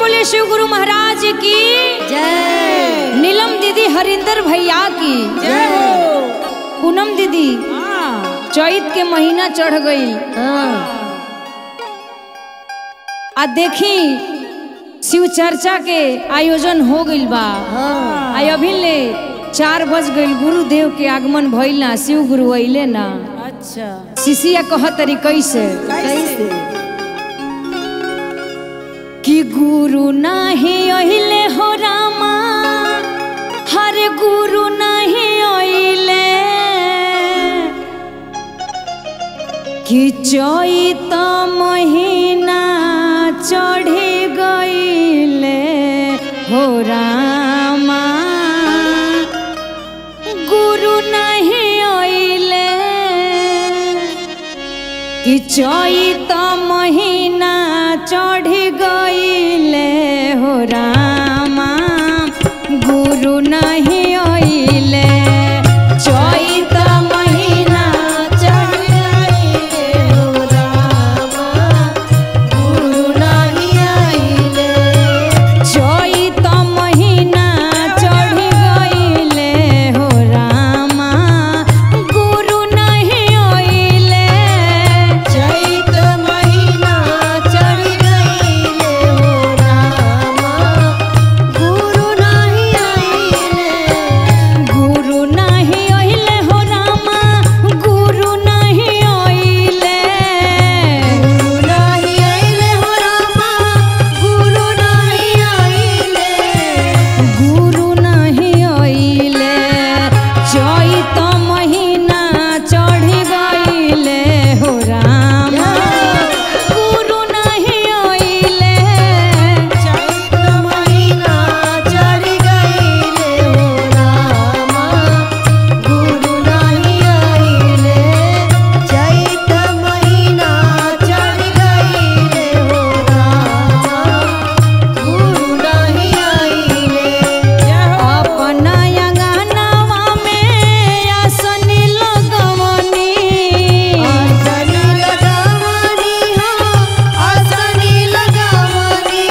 बोले शिव गुरु महाराज की जय नीलम दीदी हरिंदर भैया की जय हो पूनम दीदी चैत के महीना चढ़ गई हाँ आ देखी शिव चर्चा के आयोजन हो गइल बा हाँ आई अभी ले चार बज गइल गुरुदेव के आगमन भइल ना शिव गुरु अइले ना अच्छा शिशिया कहतरी कैसे कैसे कि गुरु नाही अइले हो रामा हर गुरु नाही अइले कि चैत महीना चढ़ी गइले हो रामा गुरु नहीं अइले कि चैत महीना चढ़ी गइले हो रामा गुरु नहीं अइले चैत महीना चढ़ी गइले हो रामा गुरु नहीं अइले चैत महीना चढ़ी गइले हो रामा गुरु नहीं अइले चैत महीना चढ़ गईले हो रामा गुरु नहीं आईले गुरु नहीं अइले हो रामा गुरु नहीं अइले गुरु नहीं आईले हो रामा गुरु नहीं आईले गुरु नहीं अइले चैत महीना चढ़ी गइले हो रामा गुरु नहीं अइले चैत महीना चढ़ गईले हो रामा गुरु नहीं आईले चैत महीना चढ़ गईले हो रामा गुरु नहीं आईले अपना अंगनवा में आसनी लगवनी आसनी लगावनी हो आसनी लगावनी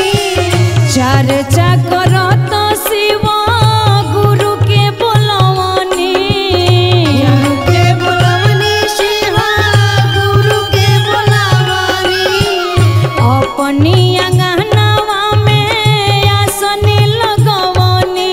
चर्चा करत शिव गुरु के बोलवनी गुरु के बुलावनी शिवा गुरु के बुलावनी अपनी अंगनवा में आसनी लगवनी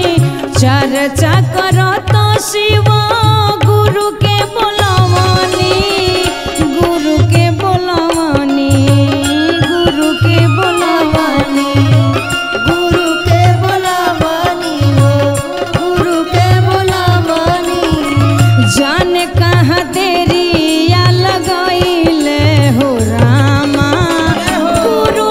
चर्चा करत शिव गुरु के बोलवनी गुरु के बोलवनी गुरु के बोलवनी गुरु के बुलावनी हो गुरु के बुलावनी जाने कहाँ देरिया लगैले हो रामा गुरु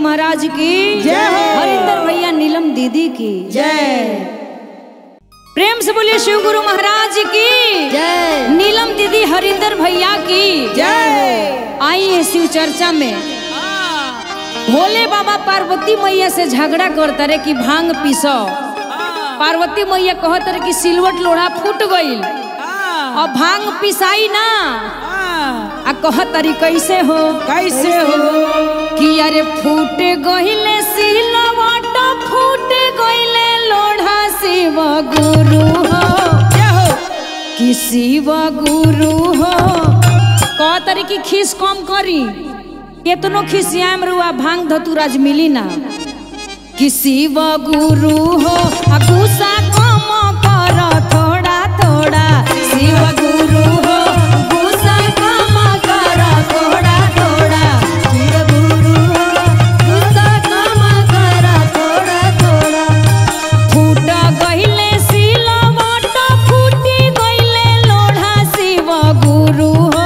महाराज की जय हो। हरिंदर भैया नीलम दीदी की जय प्रेम से बोलिए शिव गुरु महाराज की जय नीलम दीदी हरिंदर भैया की जय आई है शिव चर्चा में भोले बाबा पार्वती मैया से झगड़ा करता रे कि भांग पीसो पार्वती मैया कहत रहे कि सिलवट लोढ़ा फूट गईल और भांग पिसाई ना आ कहत तरी कैसे हो कैसे हो कि अरे फूट गहिले सिलवट फूट गहिले लोढ़ा शिव गुरु हो क्या हो कि शिव गुरु हो कह तरी कि खीस कम करी केतनो खिसियाम रुआ भांग धतुराज मिली ना कि शिव गुरु हो आ गुस्सा कम कर थोड़ा थोड़ा शिव गुरु हो गुस्सा कम कर थोड़ा थोड़ा शिव गुरु हो गुस्सा कम करा थोड़ा थोड़ा फूट गहिले सिलवट फूटी गहिले लोढ़ा शिव गुरु हो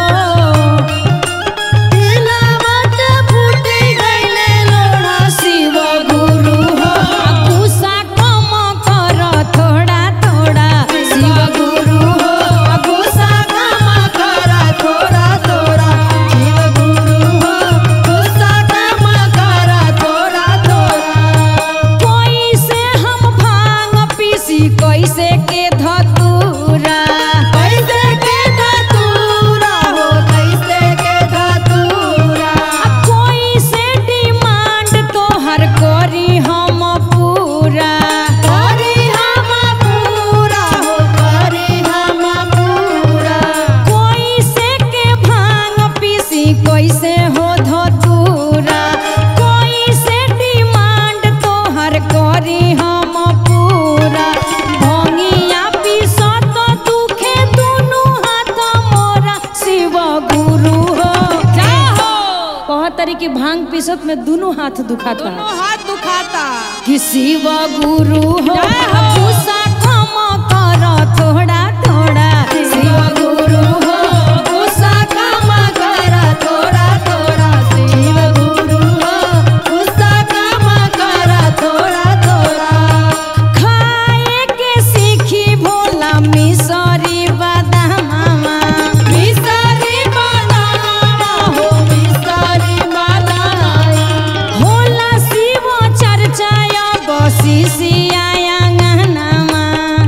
तिलवट फूटी गईले लोढ़ा शिव गुरु हो आ गुस्सा कम कर थोड़ा थोड़ा शिव गुरु हो आ गुस्सा कम करा थोड़ा थोड़ा शिव गुरु हो गुस्सा कम करा थोड़ा थोड़ा कैसे हम भांग पीसी कैसे के धतूरा कैसे के धतूरा हो कैसे के धतूरा आ कैसे डिमांड तोहर करी हम पूरा करी हम पूरा हो करी हम पूरा कैसे के भांग पीसी कैसे हो धतूरा कैसे डिमांड तोहर करी हम पूरा भंगिया पीसो तो दुखे दुनु हाथ मोरा शिव गुरु हो कह तरी कि भांग पीसत में दुनु हाथ दुखाता हाथ दुखाता कि शिव गुरु हो गुस्सा कम कर थोड़ा थोड़ा शिव गुरु हो गुस्सा कम करा थोड़ा थोड़ा शिव गुरु हो गुस्सा कम करा थोड़ा थोड़ा खाए के सीखी भोला मिसरी बादामा मिसरी बनावा हो मिसरी बनाई भोला शिव चर्चा बसी सिया गहनामा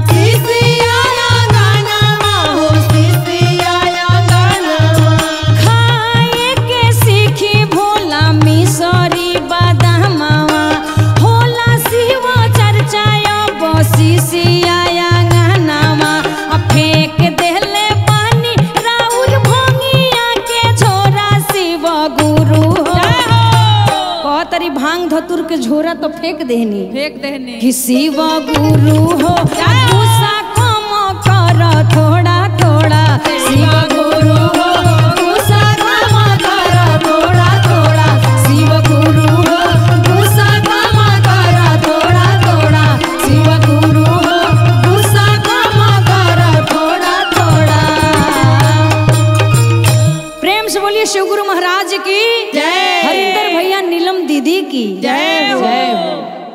सिसिया गानावा हो सिसिया गानावा खाए के सीखी भोला मिसरी बादामावा होला शिव चर्चा बसी सिया गहनामा आ फेंक देले पानी राउर भंगिया के झोरा शिव गुरु हो कहतरी भांग धतुर के झोरा तो फेंक देहनी फेंक देने कि शिव गुरु हो गुस्सा कम कर थोड़ा थोड़ा शिव गुरु हो गुस्सा कम कर थोड़ा थोड़ा शिव गुरु हो गुस्सा कम कर थोड़ा थोड़ा शिव गुरु हो गुस्सा कम कर थोड़ा थोड़ा प्रेम से बोलिए शिव गुरु महाराज की जय। हरिंदर भैया नीलम दीदी की जय हो। जय हो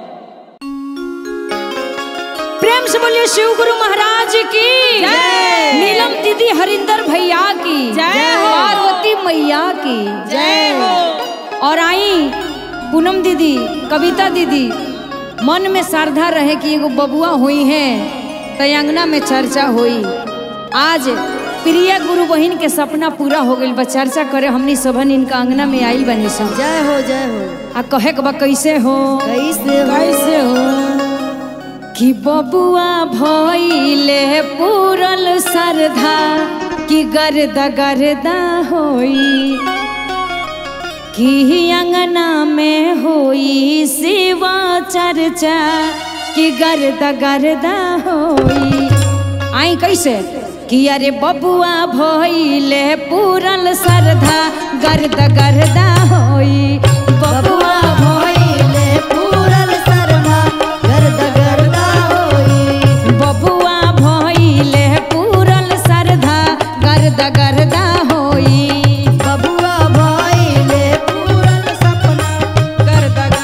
प्रेम से बोलिए शिव गुरु महाराज की जय। नीलम दीदी हरिंदर भैया की जय हो। पार्वती मैया की जय हो और आई पूनम दीदी कविता दीदी मन में श्रद्धा रहे कि एगो बबुआ हुई है तयंगना में चर्चा हुई आज प्रिया गुरु बहिन के सपना पूरा हो गई बा चर्चा करे हमनी सबन इनका अंगना में आई बनी सब जय हो जय हो आ कहे के बा कैसे हो कैसे हो कैसे हो कि बबुआ भइले पूरल श्रद्धा कि गर्दा गर्दा होई कि अंगना में होई शिवा चर्चा कि गर्दा गर्दा होई आई कैसे कि अरे बबुआ भइले पूरल श्रद्धा गर्दा गर्दा होई बबुआ भइले पूरल सरधा गर्द गर्दा होई बबुआ भइले पूरल श्रद्धा गर्दा गर्दा होई बबुआ भइले पूरल सपना गर्द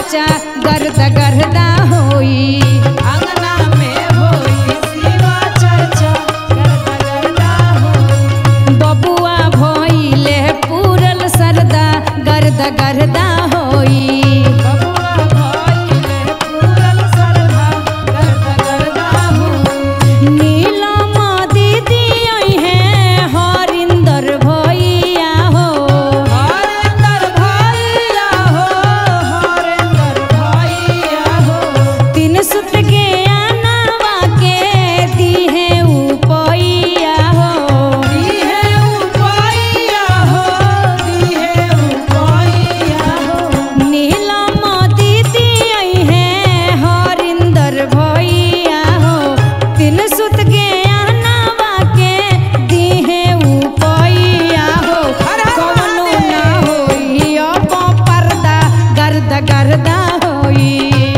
चर्चा गर्द गर्दा होई अंगना में होई शिवा चर्चा करता करता होई बबुआ भइले पूरल सरदा गर्द गर्दा होई बबुआ भइले पूरल सरधा करता करता होई नीलम दीदी है हरिंदर भैया हो हरेंदर भैया हो हरेंदर भैया हो तीन सुत के आनावा के दी है उपैया हो दिहे उपैया हो दिहे उपैया हो नीलम दीदी है हरिंदर भैया हो तीन सुत के आनावा के दी है उपैया हो हर हर कवनो महादेव। ना होई अब पर्दा गर्द गर्दा होई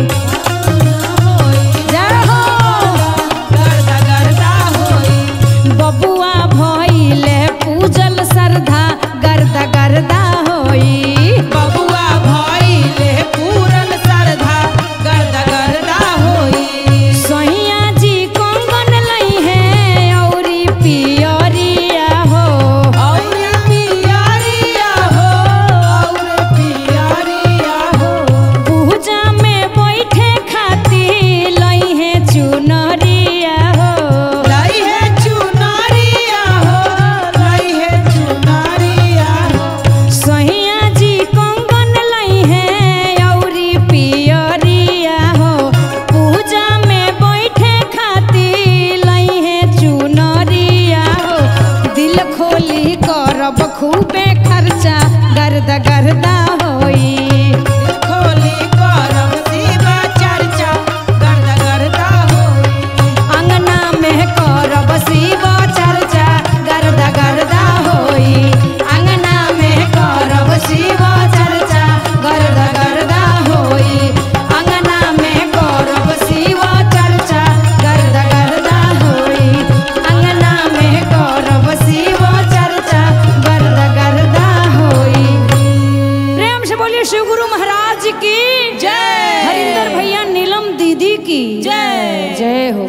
जय हो गर्दा गर्दा होई बबुआ भइले पूजल सरधा गर्दा गर्दा होई बबुआ भइले पूरन सरधा गर्दा गर्दा होई सैया जी कंगन लई है औरी पियरिया हो और पियरिया हो और पियरिया हो पूजा में बैठे खाती लई है चुनरिया हो लई है चुनरिया हो लई है चुनरिया हो सैया जी कंगन लई है औरी पियरिया हो पूजा में बैठे खाती लई है चुनरिया हो दिल खोली करब खूबे खर्चा गर्द गर्दा होई खोली करम शिवा चर्चा गर्दा गर्दा होई अंगना में करब शिव चर्चा गर्दा गर्दा होई अंगना में करब शिव चर्चा गर्दा गर्दा होई अंगना में करब शिव चर्चा गर्दा गर्दा होई अंगना में करब शिव चर्चा गर्दा गर्दा होई प्रेम से बोलिए शिव गुरु महाराज की जय। हरिंदर भैया नीलम दीदी की जय। जय हो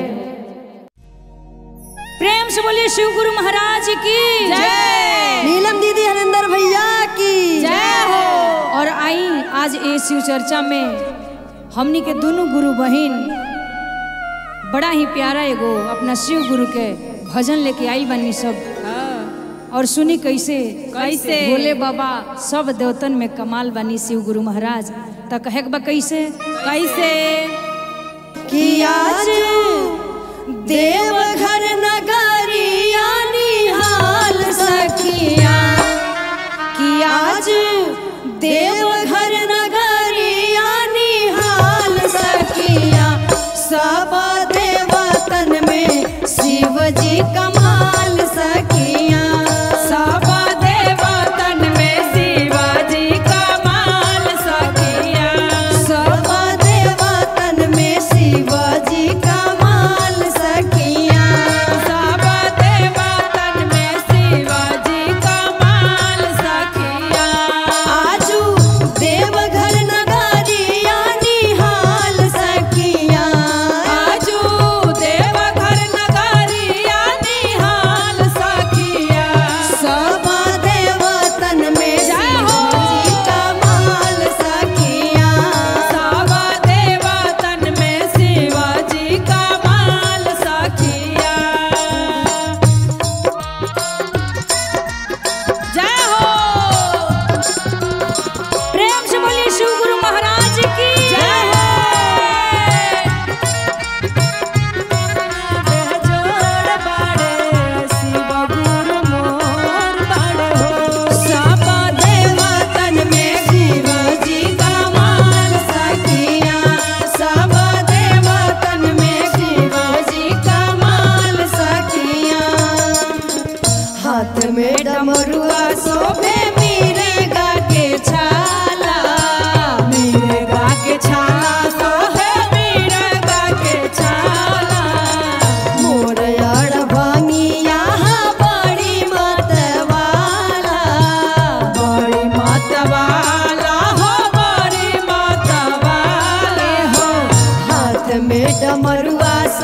प्रेम से बोलिए शिव गुरु महाराज की जय नीलम दीदी हरिंदर भैया की जय हो और आई आज ए शिव चर्चा में हमनी के दोनों गुरु बहन बड़ा ही प्यारा एगो अपना शिव गुरु के भजन लेके आई बनी सब और सुनी कैसे कैसे? भोले बाबा सब देवतन में कमाल बनी शिव गुरु महाराज त कहे के बा कैसे कैसे कि आज देवघर नगरिया निहाल सखिया कि आज देवघर नगरिया निहाल सखिया सब देवतन में शिव जी कमाल सखिया सब देवतन में शिवाजी कमाल सखिया सब देवतन में शिव जी कमाल सखिया सब देवतन में शिवाजी कमाल सखिया आजू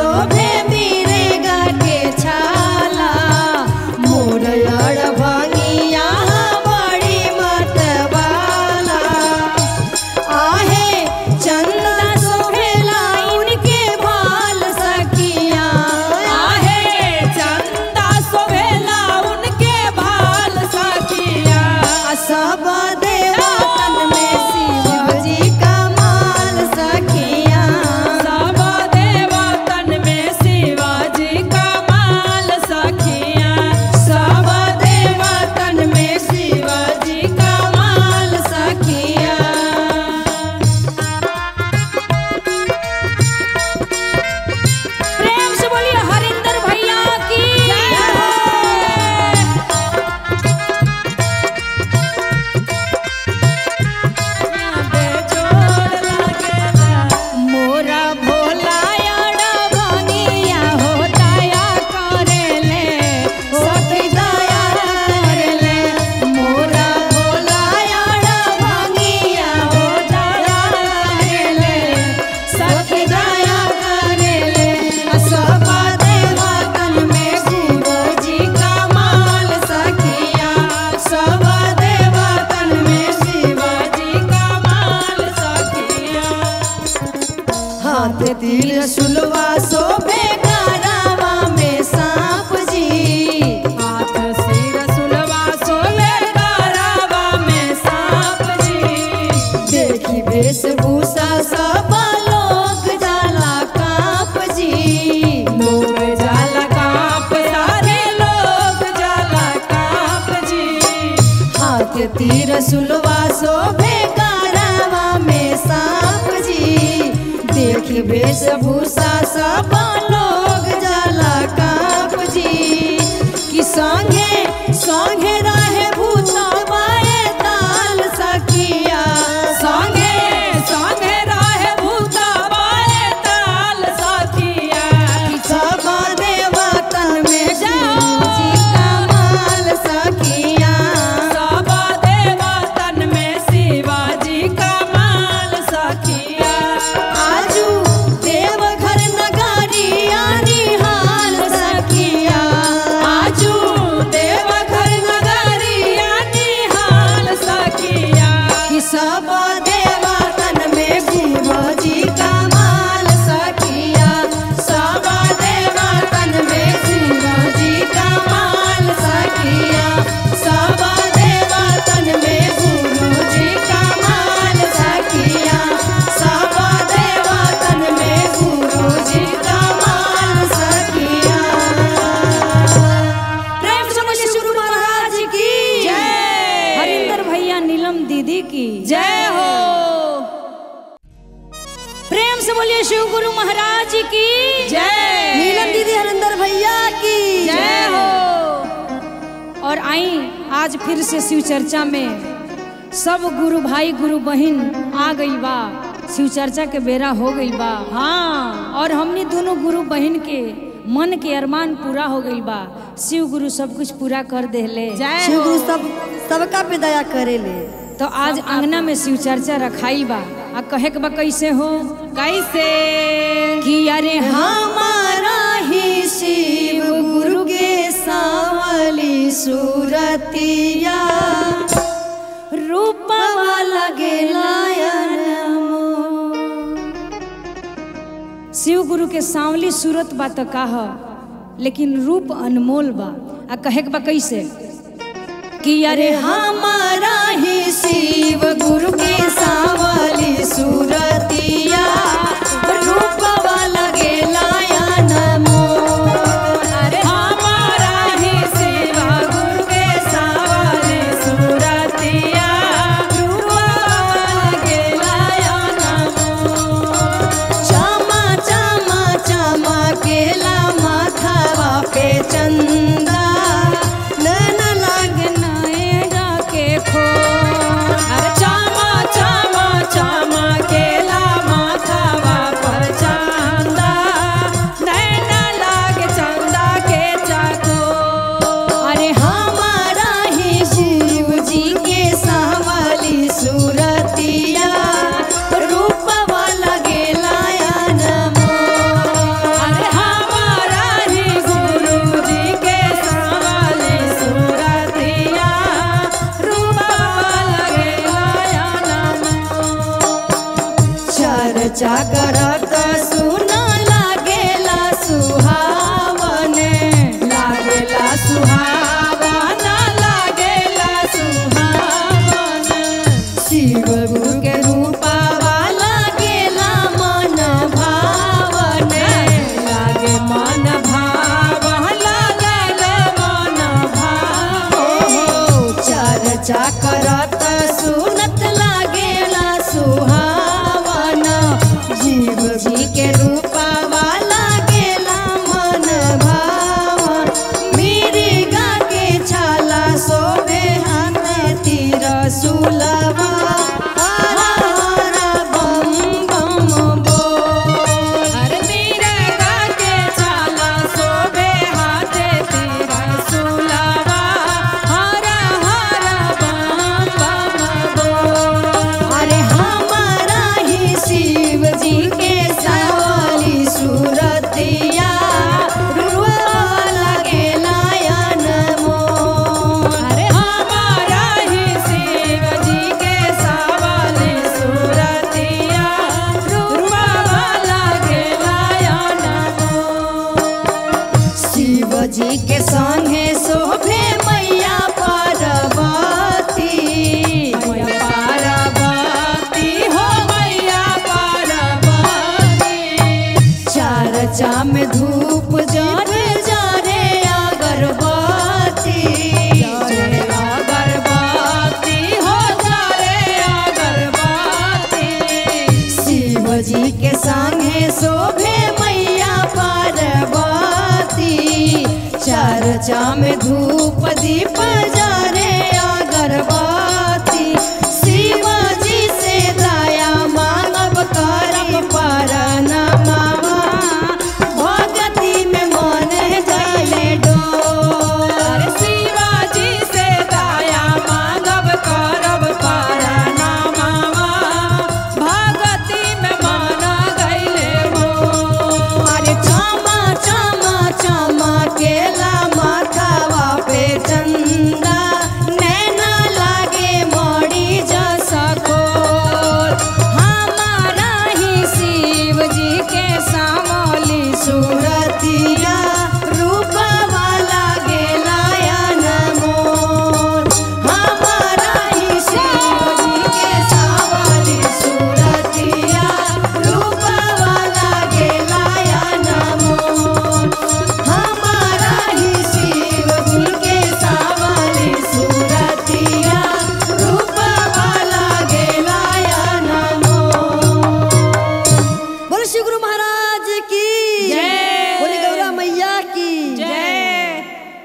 शोभे बीरेगा के छाला मोर अड़ भंगिया बड़ी मतवाला आहे चंदा शोभेला उनके भाल सखिया आहे चंदा सोभेला उनके भाल सखिया सब देवतन में शिव जी का माल सखिया सब देवतन में शिवाजी का माल सखिया सब देवतन में शिवाजी का माल सखिया प्रेम से बोलिए हरिंदर भैया की मोरा भोला याड़ा भंगिया होताया करेले सखी दया करेले मोरा भोला याड़ा भंगिया होताया करेले सखी दया करेले सब देवतन में शिव जी का माल सखिया सब देवतन में शिव जी का माल सखिया हाथ तीर सुलवा शोभे गारावा में सांप जी हाथ सिर सुलवा सोले गारावा में सांप जी देखी वेशभूषा सब लोग जाला काप जी लोग जाला काप सारे लोग जाला काप जी हाथ तीर सुलवा शोभे गारावा में सांप जी देखी वेशभूषा सब लोग जाला काप जी कि संगे संगे रहे भूतवाए ताल सखिया संगे संगे रहे भूता बाए ताल सखिया सब देवतन में शिव जी का माल सखिया सब देवतन में शिवाजी का माल सखिया आजू देवघर नगरिया निहाल सखिया आजू देवघर नगरिया निहाल सखिया कि सब देवतन में शिव जी का माल सखिया सब देवतन में शिव जी का माल सखिया सब देवतन में गुरु जी का माल सखिया सब देवतन में गुरु जी का माल सखिया प्रेम से बोलिए गुरु महाराज की जय हरिंदर भैया नीलम दीदी की जय हो प्रेम से बोलिए शिव गुरु महाराज की जय नीलम दीदी हरिंदर भैया की जय हो और आई आज फिर से शिव चर्चा में सब गुरु भाई गुरु बहन आ गई बा शिव चर्चा के बेरा हो गई बा हाँ और हमने दोनों गुरु बहन के मन के अरमान पूरा हो गई बा शिव गुरु सब कुछ पूरा कर देले जय शिव हो गुरु सब सबका पे दया करेले तो आज अंगना में शिव चर्चा रखाई बा आ कहे के बा कैसे हो कैसे कि अरे हमारा ही शिव गुरु के सावली सूरतिया रूपवा लगे शिव गुरु के सांवली सूरत बा तो का ह लेकिन रूप अनमोल बा आ कहे के बा कैसे कि अरे हमारा ही शिव गुरु के सावली सूरतिया रूपवा लगे लायन अरे हमारा ही सेवा गुरु के सावले सूरतिया रूपवा के लाया नमो चमा चमा चमा केला माथवा पे चंदा नैन लगना के खो अरे चामा चर्चा करत सुन लागेला सुहावन लागेला सुहावन लागेला सुहावन शिव गुरु के रूपावा लागेला मन भावन लागे मन भावन लागेला मन भावन चर्चा करत सुनत लागेला सुहावन जीव जी के रूपावा लागेला मन भावन मिरिगा के छाला सोबे हाथ तीर सुलवा हर हर बम बम बोल अरे मिरगा के छाला सोबे हाथे तेरा सुलावा हरा हरा बम बम बोल अरे हमारा ही शिव जी के सवाली सूरतिया रुआ लगे लायन मोन अरे हमारा ही शिव जी के सवाले सूरतिया रूपा वाला के लाया शिव जी के संगे शोभे मैया पार्वती मैया पार्वती हो मैया पार्वती चर्चा में धूप जरे जरे अगरबत्ती जरे अगरबत्ती हो जरे अगरबत्ती शिव जी के संगे शोभे मैया पार्वती चर्चा में धूप दीप जरे अगरबत्ती शिव जी से दया मांगब करब परनमा भगती में मन जाए डोर अरे शिवाजी से दया मांगब करब परनामा भगति में मन गईले मोर अरे चमा चमा चमा केला माथावा पे चंदा नैना लागे मोड़ी जसा खोल हमारा ही शिव जी के सामोली सूरतिया रूपवा लागे लायन मोल हमारा ही शिव जी के सावली सूरतिया रूपवा लागे लायन मोल हमारा ही शिव जी के सावली सूरतिया रूपवा लागे लायन मोल बोलो श्री गुरु महाराज की जय। बोले गौरा मैया की जय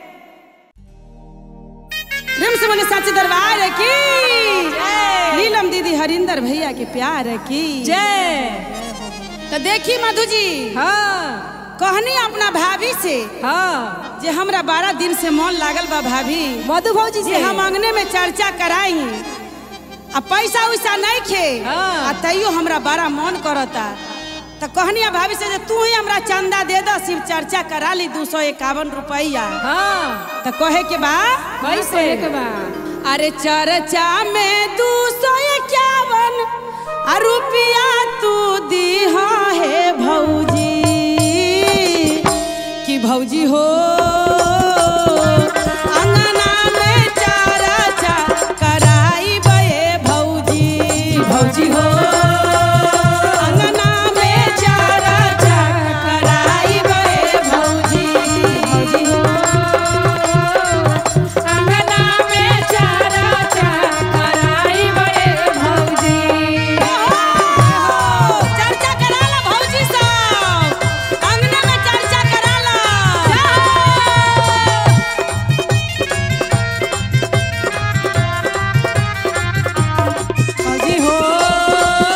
प्रेम से बोले साची दरबार की नीलम दीदी हरिंदर भैया के प्यार की जय तो देखी मधु जी हाँ कहनी अपना भाभी से हाँ जे हमरा बारह दिन से मन लागल बा भाभी मधु भौजी से हम अंगने में चर्चा कराई आ पैसा उसा नहीं खे आ तैयो हमरा बड़ा मन करता तो कहनी भाभी से जे तू ही हमरा चंदा दे दो शिव चर्चा करा ली दू सौ इक्यावन रुपया हाँ तो कहे के बा कैसे के बा अरे चर्चा में दू सौ इक्यावन आ रुपया तू दी है भौजी कि भौजी हो अंगना में चर्चा कराई बे भौजी भौजी हो अंगना में चर्चा कराई बे भौजी भौजी हो अंगना में चर्चा कराई बे भौजी चर्चा करा ला भौजी सब अंगना में चर्चा करा ला भौजी हो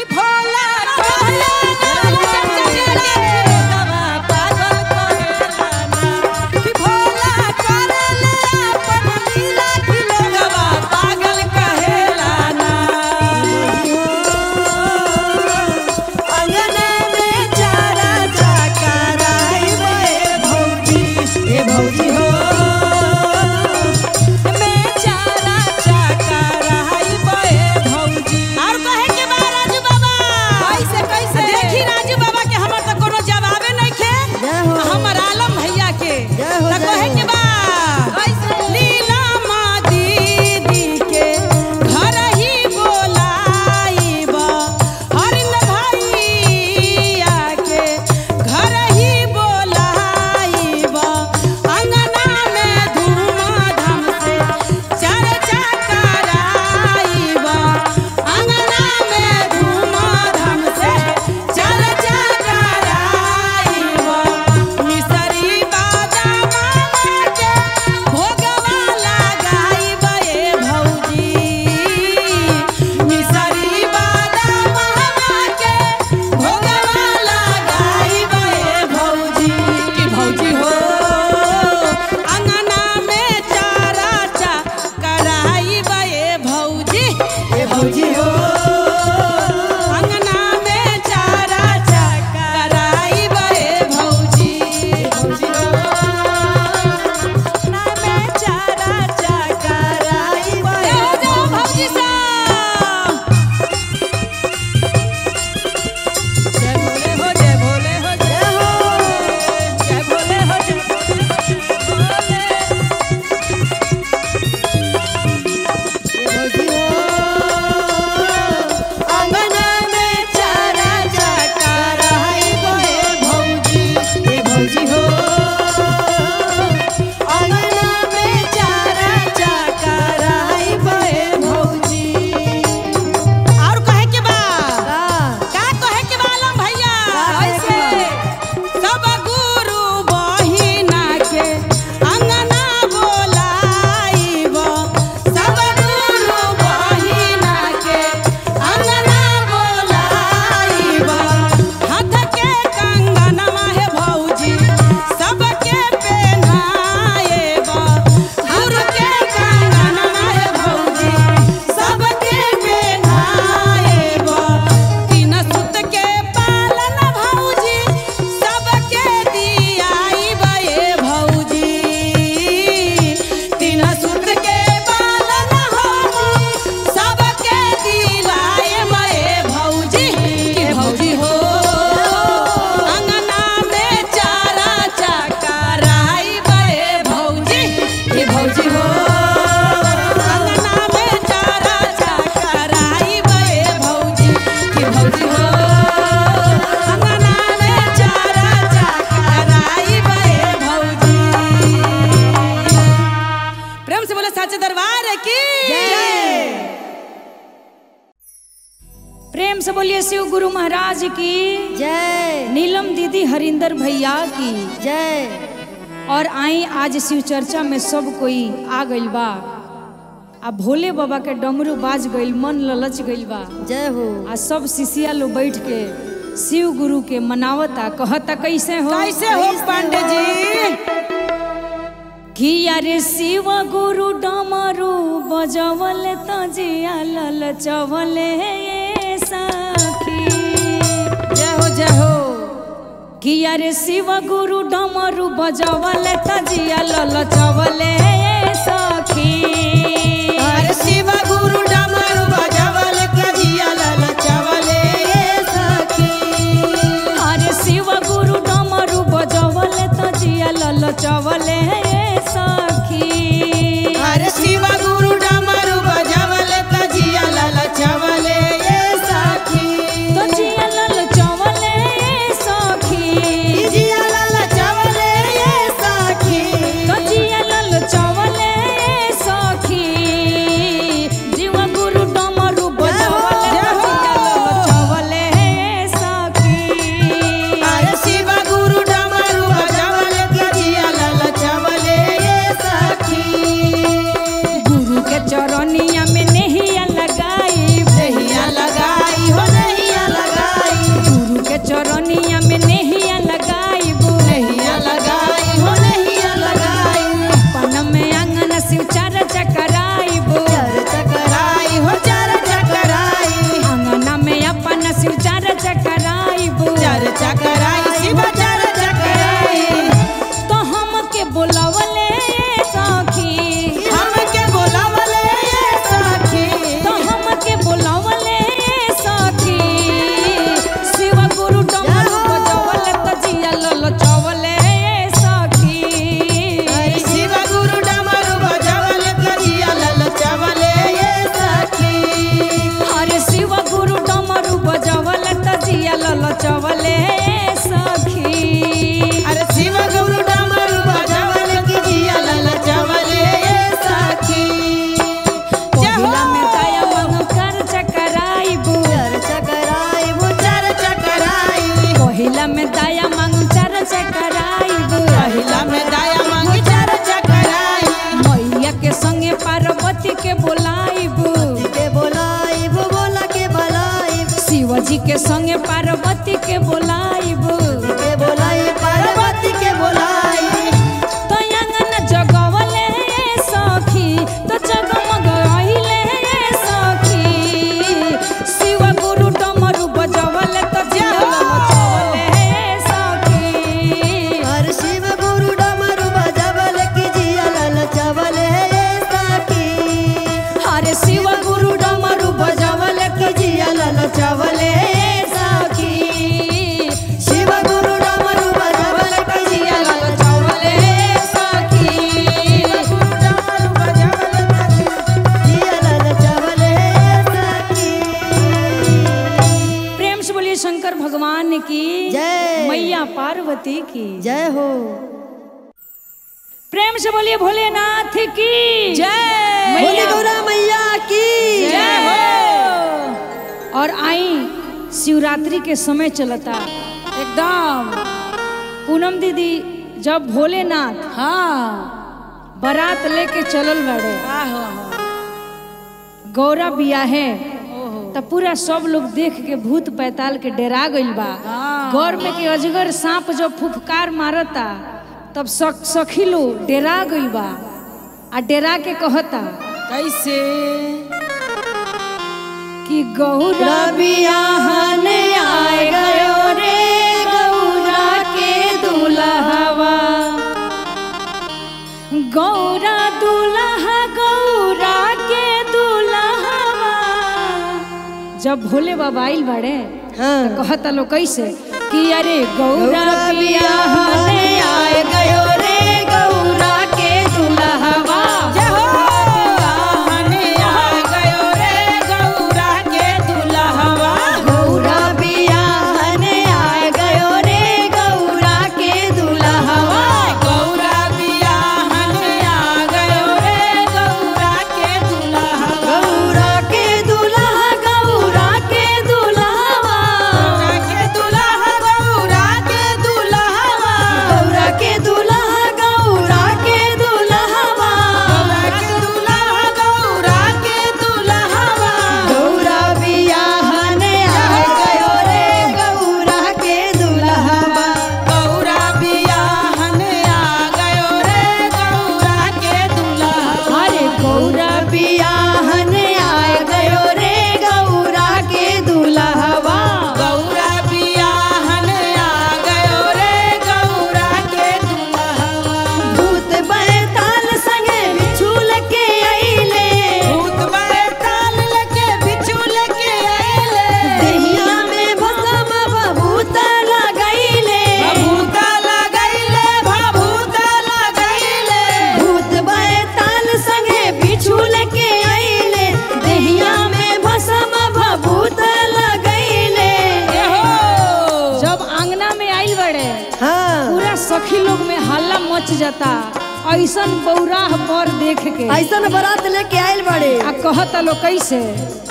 कि भोला कहला लोगवा पागल कहेला ना कि भोला करले अपन लीला कि लोगवा पागल कहेला ना अंगना में चारा चकराई रे भौजी ए भौजी हो में चारा चकराई रे भौजी और कहे के बा राजू बाबा कैसे कैसे देखी राजू बाबा के हमर त कोनो जवाबे नहीं खे हमर आलम भैया के त कहे के बा लीला माँ दीदी के घर ही बोलाइबा हरिन भैया के घर ही बोलाइबा अंगना में धूमधाम से चर्चा कराइबा अंगना में धूमधाम से चर्चा कराइबा मिसरी बादाम के भोगवा लगाइबा ए भौजी मिसरी बादाम के भोगवा लगाइबा ए भौजी कि भौजी हो अंगना में चारा चा कराइबा ए भौजी ए भौजी हो अंगना में चारा चा कराइबा ए भौजी ए भौजी हो अंगना में चारा चा कराइबा ए भौजी सा जय भोले हो जय भोले हो जय हो जय भोले हो जय भोले अंगना में चारा चकराई बे भौजी ए भौजी हो अंगना में चारा चकराई बे भौजी और कहे के बा का कहे के बालम भैया ऐसे सब गुरु बहिना के अंगना बोलाइब सब गुरु बहिना के अंगना बोलाइब हाथ के कंगनवा हे भौजी सबके पहनाएब गुरु के कंगनवा हे भौजी सबके पहनाएब तीन सुत के पालन भौजी सबके दियाइब ए भौजी तीन सुत के पालन भौजी सबके दिलाएब ए भौजी कि भौजी हो अंगना में चारा चकराइब ए भौजी कि भौजी हो अंगना में चारा चकराइब ए भौजी कि भौजी हो अंगना में चारा चकराइब ए भौजी प्रेम से बोले साचे दरबार की प्रेम से बोलिए शिव गुरु महाराज की जय नीलम दीदी हरिंदर भैया की जय और आई आज शिव चर्चा में सब कोई आ गइल बा आ भोले बाबा के डमरू बाज गइल मन ललच गइल बा जय हो आ सब शिष्या लोग बैठ के शिव गुरु के मनावता कहता कैसे हो कैसे हो पांडे जी कि अरे शिव गुरु डमरू बजवल तजिया ललचवले ये सखी जय हो जय हो कि अरे शिव गुरु डमरू बजवल तजिया ललचवले ये सखी अरे शिव गुरु डमरू बजावल कजिया ललचवले ये सखी अरे शिव गुरु डमरू बजवल तजिया ललचवले ये सखी अरे शिव गुरु डमरू बजावल कजिया ललचवले ये सखी तजिया ललचवले ये सखी जिया ललचवले ये सखी तजिया ललचवले दया मांगू चर्चा कराइब पहिला में दाया मांगी चर्चा कराई मैया के संगे पार्वती के बोलाइब के बोलाइब बोला के बोलाइब शिवजी के संगे पार्वती के बोलाइब के बोलाई पार्वती के बोलाई तो अंगन जगवले सखी तो जगमग रहिले सखी शिव गुरु डमरू बजवले तो जगमचवले सखी हर शिव गुरु डमरू बजबल की जिया ललचबल हे साकी हरे शिव गुरु डमरू बजवले की जिया ललचबल हे साकी शिव गुरु डमरू बजबल की जिया ललचबल हे साकी जिया ललचबल हे साकी प्रेम से बोलिए शंकर भगवान की जय। मैया पार्वती की जय हो प्रेम से बोलिए भोलेनाथ की जय बोली मैया गौरा मैया की जय हो और आई शिवरात्रि के समय चलता एकदम पूनम दीदी जब भोलेनाथ हाँ बारात लेके चलल बड़े आहो गौरा बिया है ओहो तब पूरा सब लोग देख के भूत पैताल के डरा गइल बा हाँ। गौर में के अजगर सांप जब फुफकार मारता तब सख सखी लोग डरा गइल बा आ डरा के कहता कैसे कि गौरा बियाहन आए गयो रे गौरा के दुल्हवा गौरा दुल्हा गौरा के दुल्हवा जब भोले बाबा आइल बाड़े हाँ तो कहता लो कैसे कि अरे गौरा गौरा बियाहन बियाहन आए गयो रे गौरा के दुल्हवा जय हो हने आ गयो रे गौरा के दुल्हवा गौरा बियाहन आए गयो रे गौरा के दुल्हवा गौरा बिया हने आ गयो रे गौरा के दुल्हवा गौरा के दुल्हा गौरा के दुल्हवा गौरा के दुल्हा गौरा के दुल्हवा गौरा के दुल्हा गौरा के दुल्हवा गौरा के दुल्हा गौरा के दुल्हवा गौरा बियाहन आए गयो रे गौरा के दुल्हवा गौरा बिया हने आ गयो रे गौरा के दुल्हवा अरे गौरा बियाहन आए गयो रे गौरा के दुल्हवा गौरा बिया हने आ गयो रे गौरा के दुल्हवा भूत बैताल संगे बिछुल के अइले भूत बैताल लेके बिच्छू लेके आइले दहिया में भसम भभूत लगैले भभूता लगैले भभूता लगैले भूत बैताल संगे बिछुल के अइले दहिया में भसम भभूत लगैले ये हो जब आंगना में आइल बड़े हाँ पूरा सखी लोग में हल्ला मच जाता ऐसन बौराह पर देख के ऐसन बारात लेके आइल बड़े आ कहता लो कैसे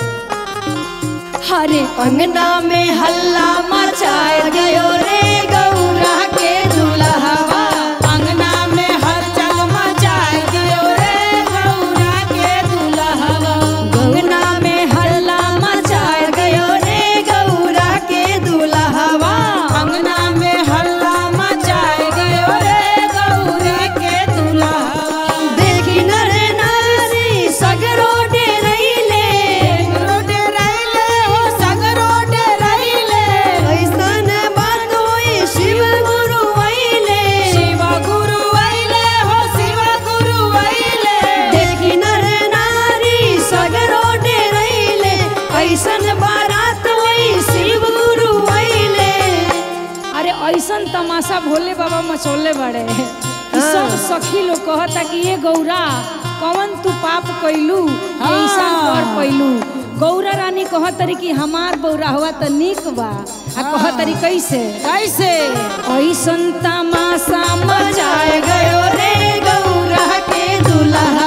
हरे अंगना में हल्ला मचाए गयो रे गौरा के दुल्हवा अंगना में हलचल मचाए दियो रे गौरा के दुल्हवा अंगना में हल्ला मचाए गयो रे गौरा के दुल्हवा अंगना में हल्ला मचाए गयो रे गौरा के दुल्हवा देखी नर नारी सगरो डेरैले सगरो डेराइले हो सगरो डेराइले ऐसन बात होई शिव गुरु अइले शिव गुरु आइले हो शिव गुरु आइले देखी नर नारी सगरो डेरैले ऐसन बारात होई शिव गुरु अइले अरे ऐसन तमाशा भोले बाबा मचौले बड़े कि सब सखी लोग कहता कि ये गौरा कौन तू पाप कैलू ऐसा कर पैलू गौरा रानी कहतरी कि हमार बौरा हुआ त निक बा आ कहतरी कैसे कैसे ऐसन तमाशा मचाए गयो रे गौरा के दुल्हा